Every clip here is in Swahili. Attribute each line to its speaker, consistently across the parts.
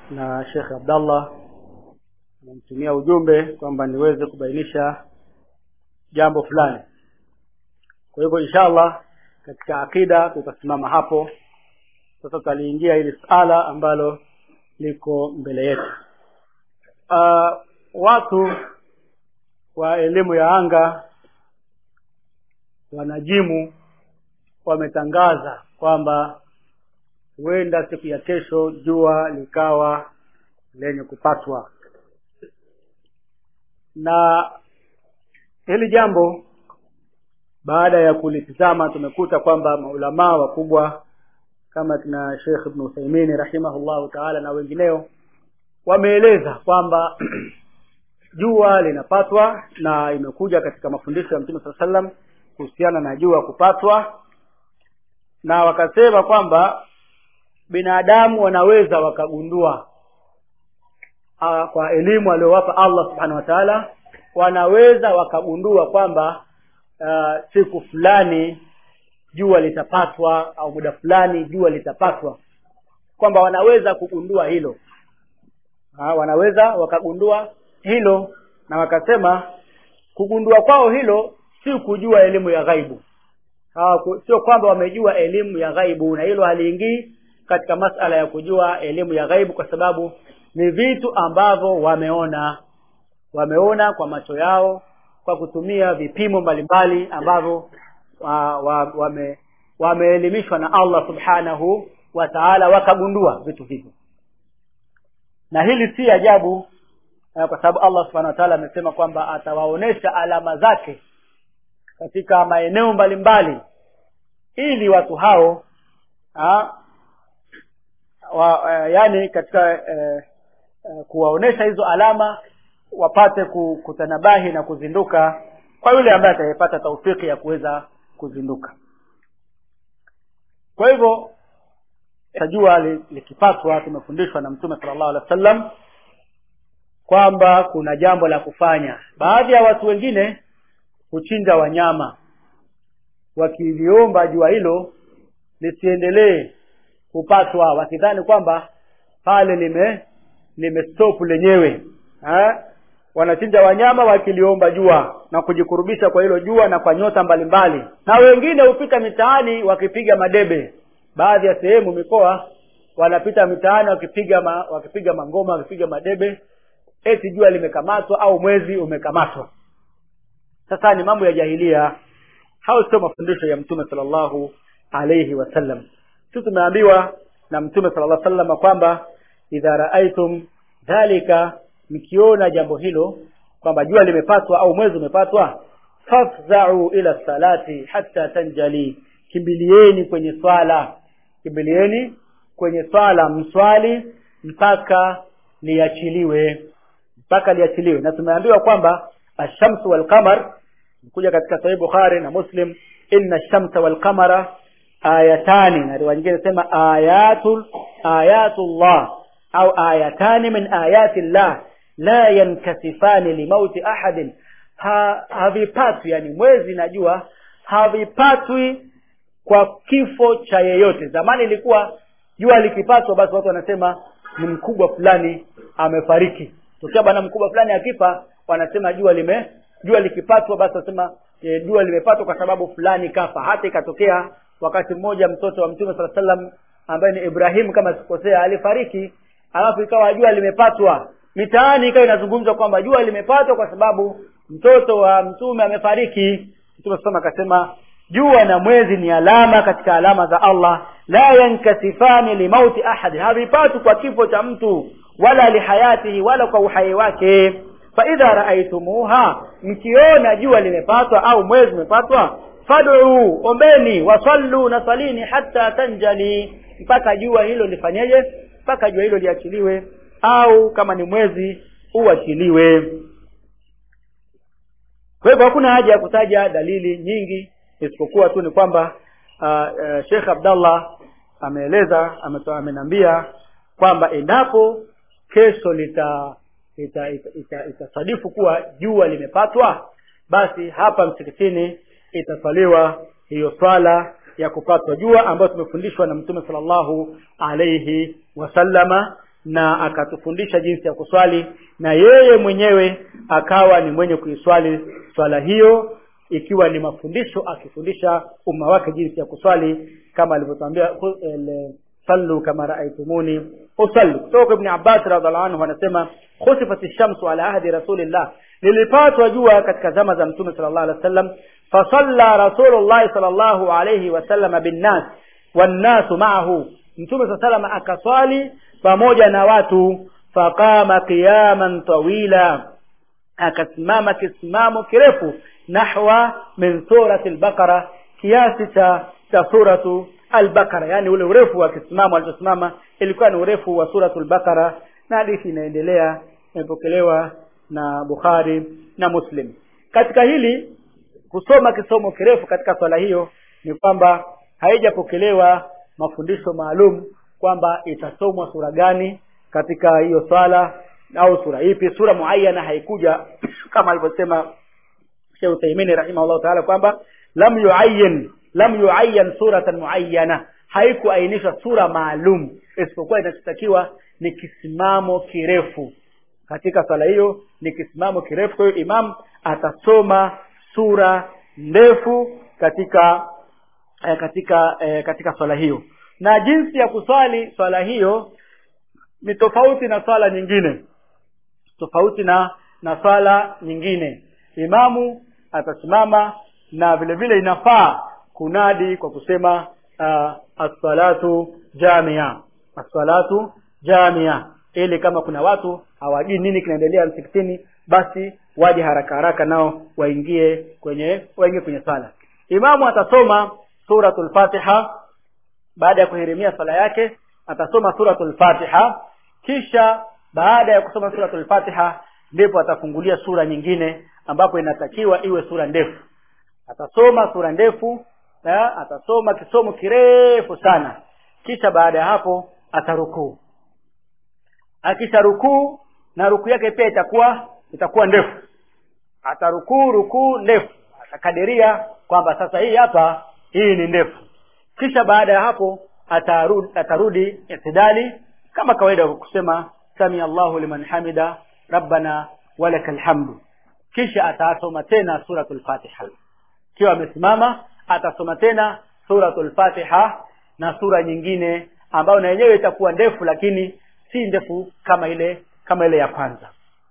Speaker 1: na Sheikh Abdallah amemtumia ujumbe kwamba niweze kubainisha jambo fulani kwa hivyo inshallah katika akida tutasimama hapo sasa tutaliingia hili suala ambalo liko mbele yetu uh, watu wa elimu ya anga wanajimu wametangaza kwamba huenda siku ya kesho jua likawa lenye kupatwa na hili jambo baada ya kulitizama tumekuta kwamba maulamaa wakubwa kama kina Sheikh Ibn Uthaymeen rahimahullahu taala na wengineo wameeleza kwamba jua linapatwa na imekuja katika mafundisho ya Mtume saa sallam kuhusiana na jua kupatwa na wakasema kwamba binadamu wanaweza wakagundua uh, kwa elimu aliyowapa Allah subhanahu wa ta'ala wanaweza wakagundua kwamba uh, siku fulani jua litapatwa au muda fulani jua litapatwa kwamba wanaweza kugundua hilo ha, wanaweza wakagundua hilo na wakasema kugundua kwao hilo si kujua elimu ya ghaibu ha, sio kwamba wamejua elimu ya ghaibu na hilo haliingii katika masala ya kujua elimu ya ghaibu kwa sababu ni vitu ambavyo wameona wameona kwa macho yao kwa kutumia vipimo mbalimbali ambavyo wa, wa, wame wameelimishwa na Allah subhanahu wa ta'ala wakagundua vitu hivyo na hili si ajabu kwa sababu Allah subhanahu wa ta'ala amesema kwamba atawaonesha alama zake katika maeneo mbalimbali ili watu hao ha, wa, uh, yani katika uh, uh, kuwaonesha hizo alama wapate kutanabahi na kuzinduka kwa yule ambaye atayepata taufiki ya kuweza kuzinduka kwa hivyo tajua likipatwa tumefundishwa na mtume sallallahu alaihi wasallam kwamba kuna jambo la kufanya baadhi ya watu wengine huchinja wanyama wakiliomba jua hilo lisiendelee kupatwa wakidhani kwamba pale lime limestop lenyewe ha? wanachinja wanyama wakiliomba jua na kujikurubisha kwa hilo jua na kwa nyota mbalimbali mbali. na wengine hupita mitaani wakipiga madebe baadhi ya sehemu mikoa wanapita mitaani wakipiga ma, wakipiga mangoma wakipiga madebe eti jua limekamatwa au mwezi umekamatwa sasa ni mambo ya jahilia hao sio mafundisho ya mtume sallallahu alayhi wasallam sisi tumeambiwa na mtume sallallahu alayhi wasallam kwamba idha raaitum dhalika mkiona jambo hilo kwamba jua limepatwa au mwezi umepatwa fafza'u ila salati hatta tanjali kimbilieni kwenye swala kimbilieni kwenye swala mswali mpaka liachiliwe mpaka liachiliwe na tumeambiwa kwamba ashamsu wal qamar kuja katika sahih bukhari na muslim inna shamsa wal qamara ayatani na riwaya nyingine inasema ayatul ayatullah au ayatani min ayati llah la yankasifani limauti ahadin ha, havipatwi yani mwezi na jua havipatwi kwa kifo cha yeyote zamani ilikuwa jua likipatwa basi watu wanasema ni mkubwa fulani amefariki tokea bwana mkubwa fulani akifa wanasema jua lime jua likipatwa basi wanasema e, jua limepatwa kwa sababu fulani kafa hata ikatokea wakati mmoja mtoto wa mtume sala salam ambaye ni ibrahim kama sikosea alifariki alafu ikawa jua limepatwa mitaani ikawa inazungumzwa kwamba jua limepatwa kwa sababu mtoto wa mtume amefariki mtume sasa akasema jua na mwezi ni alama katika alama za Allah la yankasifani limauti ahad havipatu kwa kifo cha mtu wala lihayatihi wala kwa uhai wake fa idha raaitumuha mkiona jua limepatwa au mwezi umepatwa fad'u ombeni wasallu na salini hatta tanjali mpaka jua hilo lifanyeje mpaka jua hilo liachiliwe au kama ni mwezi uachiliwe kwa hivyo hakuna haja ya kutaja dalili nyingi isipokuwa tu ni kwamba uh, uh, Sheikh Abdallah ameeleza amenambia kwamba endapo kesho lita itasadifu ita, ita, ita kuwa jua limepatwa basi hapa msikitini itaswaliwa hiyo swala ya kupatwa jua ambayo tumefundishwa na mtume sallallahu alayhi wasallama na akatufundisha jinsi ya kuswali na yeye mwenyewe akawa ni mwenye kuiswali swala hiyo ikiwa ni mafundisho akifundisha umma wake jinsi ya kuswali kama alivyotwambia sallu kama raaitumuni usalli kutoka ibn abbas radhiallahu anhu anasema khusifat shamsu ala ahdi rasulillah lilipatwa jua katika zama za mtume sallallahu alaihi wasallam fasalla rasulullah sallallahu alaihi wasallam binnas wannasu maahu mtume saa salama akaswali pamoja na watu faqama qiyaman tawila akasimama kisimamo kirefu nahwa min surati al-baqara kiasi cha cha suratu al-baqara yani ule urefu wa kisimamo alichosimama ilikuwa ni urefu wa suratu al-baqara na hadithi inaendelea imepokelewa na Bukhari na Muslim katika hili kusoma kisomo kirefu katika swala hiyo ni kwamba haijapokelewa mafundisho maalum kwamba itasomwa sura gani katika hiyo swala au sura ipi sura muayyana haikuja kama alivyosema Sheikh Uthaymeen rahimahullah ta'ala kwamba lam yuayyan lam yuayyan suratan muayyana haikuainishwa sura maalum isipokuwa inachotakiwa ni kisimamo kirefu katika swala hiyo ni kisimamo kirefu kwa hiyo imam atasoma sura ndefu katika eh, katika eh, katika swala hiyo na jinsi ya kuswali swala hiyo ni tofauti na swala nyingine tofauti na na swala nyingine imamu atasimama na vile vile inafaa kunadi kwa kusema uh, as-salatu jamia as-salatu jamia ili kama kuna watu hawajui nini kinaendelea msikitini basi waje haraka haraka nao waingie kwenye waingie kwenye sala imamu atasoma suratul fatiha baada ya kuhirimia sala yake atasoma suratul fatiha kisha baada ya kusoma suratul fatiha ndipo atafungulia sura nyingine ambapo inatakiwa iwe sura ndefu atasoma sura ndefu ya, atasoma kisomo kirefu sana kisha baada ya hapo atarukuu akisha rukuu na rukuu yake pia itakuwa itakuwa ndefu atarukuu rukuu ndefu atakadiria kwamba sasa hii hapa hii ni ndefu kisha baada ya hapo atarudi, atarudi itidali kama kawaida kusema sami Allahu liman hamida rabbana walakal hamdu kisha atasoma tena suratul fatiha kiwa amesimama atasoma tena suratul fatiha na sura nyingine ambayo na yenyewe itakuwa ndefu lakini si ndefu kama ile kama ile ya kwanza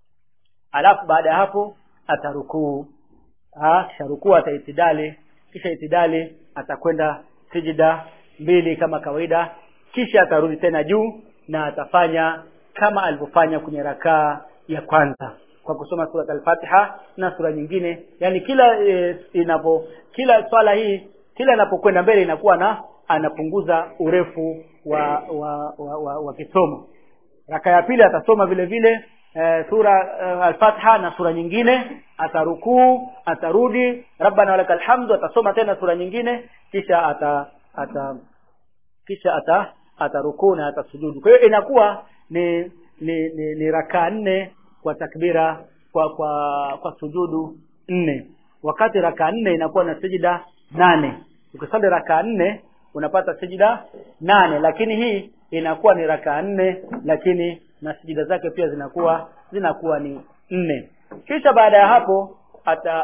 Speaker 1: alafu baada ya hapo atarukuu kisha rukuu ataitidali kisha itidali atakwenda sijida mbili kama kawaida kisha atarudi tena juu na atafanya kama alivyofanya kwenye rakaa ya kwanza kwa kusoma sura al-Fatiha na sura nyingine yani kila e, inapo kila swala hii kila inapokwenda mbele inakuwa na anapunguza urefu wa wa, wa, wa, wa kisomo raka ya pili atasoma vile vile e, sura e, al-Fatiha na sura nyingine atarukuu atarudi rabbana walakal hamdu atasoma tena sura nyingine kisha ata, ata kisha ata atarukuu na atasujudu kwa hiyo inakuwa ni ni, ni, ni rakaa nne kwa takbira kwa kwa kwa sujudu nne wakati rakaa nne inakuwa na sijida nane ukisali rakaa nne unapata sijida nane lakini hii inakuwa ni rakaa nne lakini na sijida zake pia zinakuwa zinakuwa ni nne kisha baada ya hapo ata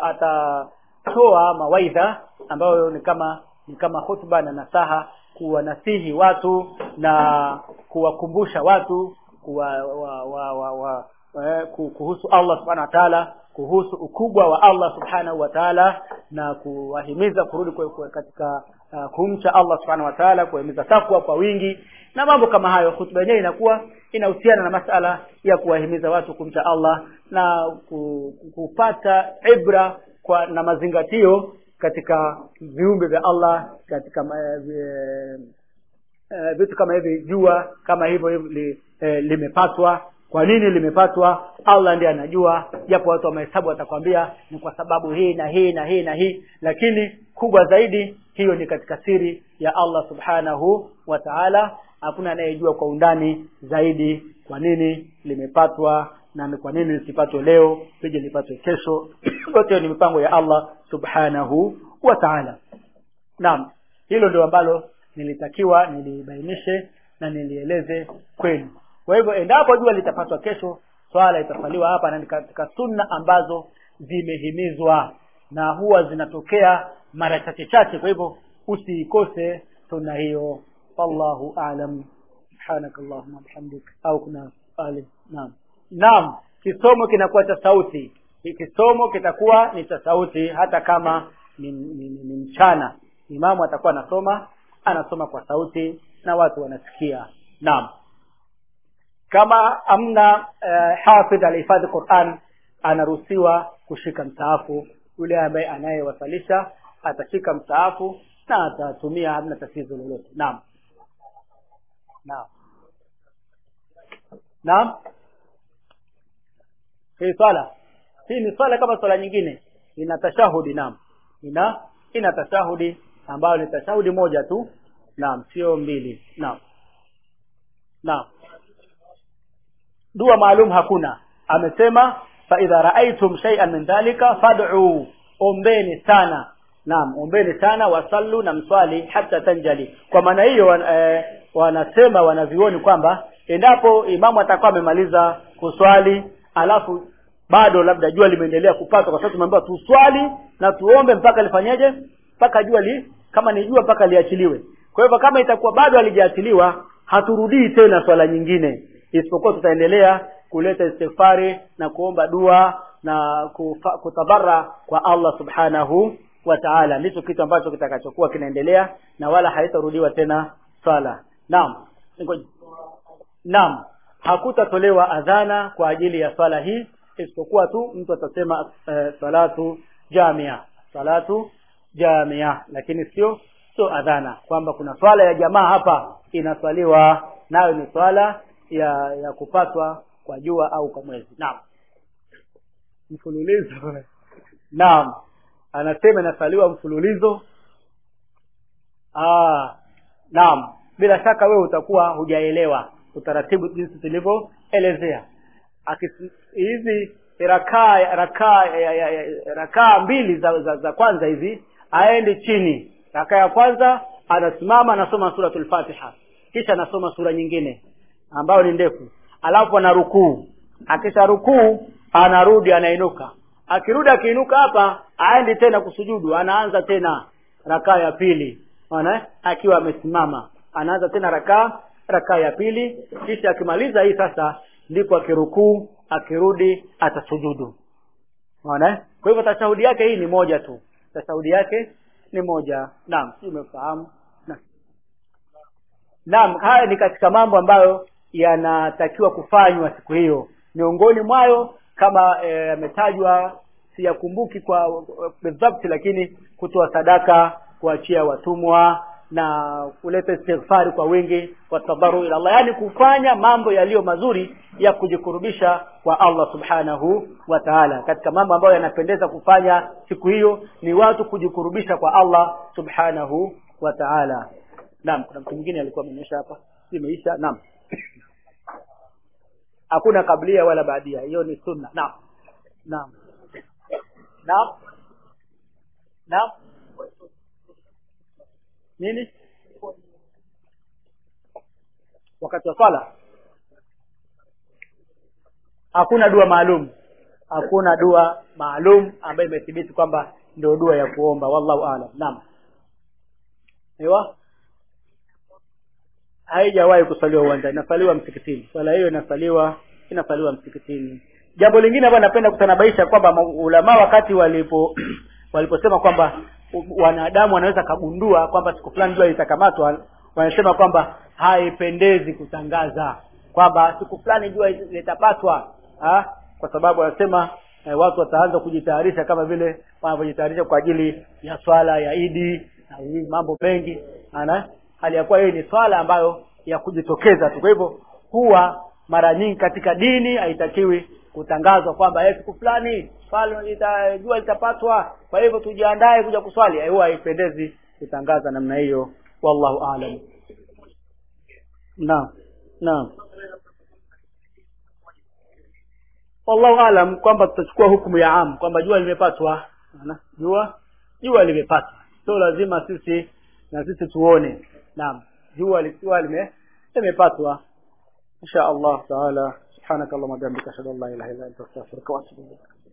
Speaker 1: atatoa mawaidha ambayo ni kama ni kama hotuba na nasaha kuwanasihi watu na kuwakumbusha watu kuwa, wa, wa, wa, wa, eh, kuhusu Allah subhanahu wa ta'ala kuhusu ukubwa wa Allah subhanahu wa ta'ala na kuwahimiza kurudi kwa, kwa katika uh, kumcha Allah subhanahu wa ta'ala kuwahimiza takwa kwa wingi na mambo kama hayo hutuba yenyewe inakuwa inahusiana na masala ya kuwahimiza watu kumcha Allah na ku, kupata ibra kwa na mazingatio katika viumbe vya Allah katika uh, uh, vitu kama hivi jua kama hivyo li, eh, limepatwa kwa nini limepatwa Allah ndiye anajua japo watu wa mahesabu watakwambia ni kwa sababu hii na hii na hii na hii lakini kubwa zaidi hiyo ni katika siri ya Allah subhanahu wa ta'ala hakuna anayejua kwa undani zaidi kwa nini limepatwa na ni kwa nini lisipatwe leo pije lipatwe kesho yote ni mipango ya Allah subhanahu wa ta'ala naam hilo ndio ambalo nilitakiwa nilibainishe na nilieleze kwenu kwa hivyo endapo jua litapatwa kesho swala itasaliwa hapa na ni katika sunna ambazo zimehimizwa na huwa zinatokea mara chache chache kwa hivyo usiikose sunna hiyo wallahu a'lam subhanak allahumma bihamdik au kuna swali naam naam kisomo kinakuwa cha sauti kisomo kitakuwa ni cha sauti hata kama ni, ni, ni, ni mchana imamu atakuwa anasoma anasoma kwa sauti na watu wanasikia naam kama amna uh, hafidh alihifadhi Qur'an anaruhusiwa kushika msaafu yule ambaye anayewasalisha atashika msaafu na atatumia hamna tatizo lolote naam naam naam hii swala hii ni swala kama swala nyingine ina tashahudi naam ina ina tashahudi ambayo ni tashahudi moja tu naam sio mbili naam naam dua maalum hakuna amesema fa idha raaitum shay'an min dhalika fad'u ombeni sana naam ombeni sana wasallu na mswali hata tanjali kwa maana hiyo wan, eh, wanasema wanavioni kwamba endapo imamu atakuwa amemaliza kuswali alafu bado labda jua limeendelea kupata kwa sababu tumeambiwa tuswali na tuombe mpaka lifanyeje mpaka jua li kama ni jua mpaka liachiliwe kwa hivyo kama itakuwa bado halijaachiliwa haturudii tena swala nyingine isipokuwa tutaendelea kuleta istighfari na kuomba dua na kufa, kutabara kwa Allah subhanahu wa ta'ala ndicho kitu ambacho kitakachokuwa kinaendelea na wala haitarudiwa tena swala naam naam hakutatolewa adhana kwa ajili ya swala hii isipokuwa tu mtu atasema eh, salatu jamia salatu jamia lakini sio sio adhana kwamba kuna swala ya jamaa hapa inaswaliwa nayo ni swala ya ya kupatwa kwa jua au kwa mwezi naam mfululizo naam anasema inasaliwa mfululizo ah naam bila shaka wewe utakuwa hujaelewa utaratibu jinsi tulivyoelezea hizi rakaa rakaa rakaa mbili za, za, za kwanza hizi aende chini rakaa ya kwanza anasimama anasoma suratul fatiha kisha anasoma sura nyingine ambayo ni ndefu alafu ana rukuu akisha rukuu anarudi anainuka akirudi akiinuka hapa aendi tena kusujudu anaanza tena rakaa ya pili ona akiwa amesimama anaanza tena rakaa rakaa ya pili kisha akimaliza hii sasa ndipo akirukuu akirudi atasujudu ona kwa hivyo tashahudi yake hii ni moja tu tashahudi yake ni moja naam si umefahamu naam naam haya ni katika mambo ambayo yanatakiwa kufanywa siku hiyo miongoni mwayo kama yametajwa e, siyakumbuki kwa bidhabti lakini kutoa sadaka kuachia watumwa na kuleta istighfari kwa wingi wa tabaru ila Allah yani kufanya mambo yaliyo mazuri ya kujikurubisha kwa Allah subhanahu wa ta'ala katika mambo ambayo yanapendeza kufanya siku hiyo ni watu kujikurubisha kwa Allah subhanahu wa ta'ala naam kuna mtu mwingine alikuwa amenyesha hapa imeisha naam hakuna kablia wala baadia hiyo ni sunna naam naam naam naam nini wakati wa swala hakuna dua maalum hakuna dua maalum ambayo imethibiti kwamba ndio dua ya kuomba wallahu aalam naam ewa haijawahi kusaliwa uwanja inasaliwa msikitini swala hiyo inasaliwa inasaliwa msikitini jambo lingine ambalo napenda kutanabaisha kwamba ulama wakati walipo waliposema kwamba wanadamu wanaweza kagundua kwamba siku fulani jua litakamatwa wanasema kwamba haipendezi kutangaza kwamba siku fulani jua litapatwa ha? kwa sababu wanasema eh, watu wataanza kujitayarisha kama vile wanavyojitayarisha kwa ajili ya swala ya idi na hii mambo mengi ana hali ya kuwa hii ni swala ambayo ya kujitokeza tu kwa hivyo huwa mara nyingi katika dini haitakiwi kutangazwa kwamba siku fulani swali jua litapatwa kwa hivyo tujiandae kuja kuswali huwa haipendezi kutangaza namna hiyo wallahu aalam naam naam wallahu aalam kwamba tutachukua hukumu ya am kwamba jua limepatwa jua jua limepatwa sio lazima sisi na sisi tuone naam jua likiwa lime limepatwa insha allah taala subhanaka allahumma bihamdika ashhadu an la ilaha illa anta astaghfiruka wa atubu ilaik